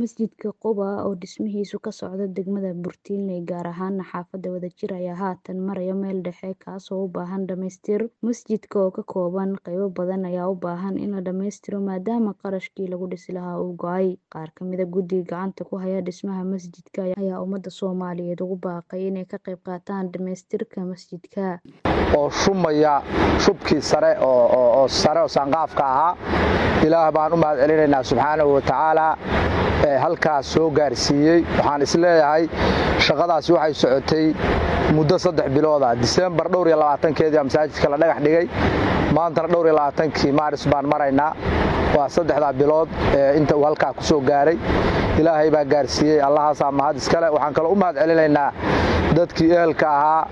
Masjidka Quba oo dhismihiisu ka socdo degmada Burtiinley gaar ahaan xaafadda Wadajir ayaa haatan maraya meel dhexe kaasoo u baahan dhamaystir. Masjidka oo ka kooban qaybo badan ayaa u baahan in la dhammaystiro maadaama qarashkii lagu dhisi lahaa uu go'ay. Qaar ka mid ah guddiga gacanta ku haya dhismaha masjidka ayaa ummadda Soomaaliyeed ugu baaqay inay ka qayb qaataan dhamaystirka masjidka. oo shumaya shubkii sare oo sare oo saanqaafka ahaa ilaah baan u mahad celinaynaa subxaanahu wa tacaala ee halkaas soo gaarsiiyey waxaan isleeyahay shaqadaasi waxay socotay muddo saddex bilooda diseembar dhowr iyo labaatankeedii masaajidka la dhagax dhigay maantana dhowr iyo labaatankii maaris baan maraynaa waa saddexdaa bilood inta uu halkaa ku soo gaaray ilaahay baa gaarsiiyey allahaasaa mahad iskale waxaan kaloo u mahad celinaynaa dadkii ehelka ahaa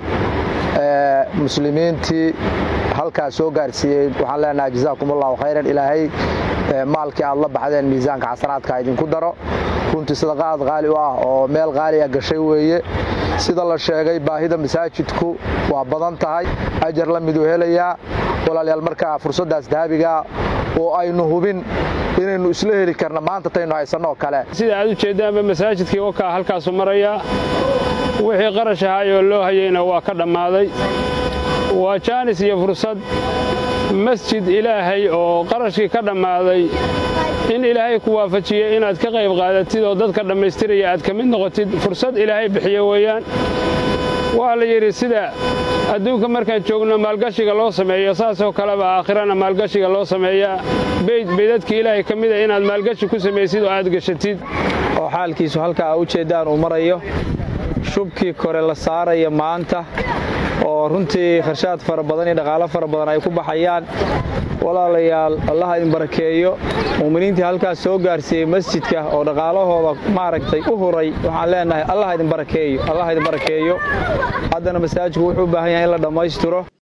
muslimiintii halkaas soo gaarsiiyey waxaan leenahay jazaakum allahu khayran ilaahay maalkii aad la baxdeen miisaanka xasanaadka idinku daro runtii sadaqaad qaali u ah oo meel qaali a gashay weeye sida la sheegay baahida masaajidku waa badan tahay ajar la miduu helayaa walaalayaal markaa fursaddaas dahabigaa oo aynu hubin inaynu isla heli karna maanta taynu haysanoo kale sida aad u jeeddaanba masaajidkii wakaa halkaasu maraya wixii qarash ahaayoo loo hayeyna waa ka dhammaaday waa jaanis iyo fursad masjid ilaahay oo qarashkii ka dhammaaday in ilaahay ku waafajiyey inaad ka qayb qaadatid oo dadka dhammaystiraya aad ka mid noqotid fursad ilaahay bixiye weeyaan waa la yidhi sida adduunka markaan joogno maalgashiga loo sameeyo saasoo kaleba aakhirana maalgashiga loo sameeyaa beyd beydadkii ilaahay ka mida inaad maalgashi ku samaysid oo aad gashatid oo xaalkiisu halkaa a u jeeddaan uu marayo shubkii kore la saaraya maanta oo runtii kharshaad fara badan iyo dhaqaalo fara badan ay ku baxayaan walaalayaal allaha idin barakeeyo mu'miniintii halkaas soo gaarsiiyey masjidka oo dhaqaalahooda maaragtay u huray waxaan leenahay allaha idin barakeeyo allaha idin barakeeyo haddana masaajidku wuxuu u baahan yahay in la dhammaystiro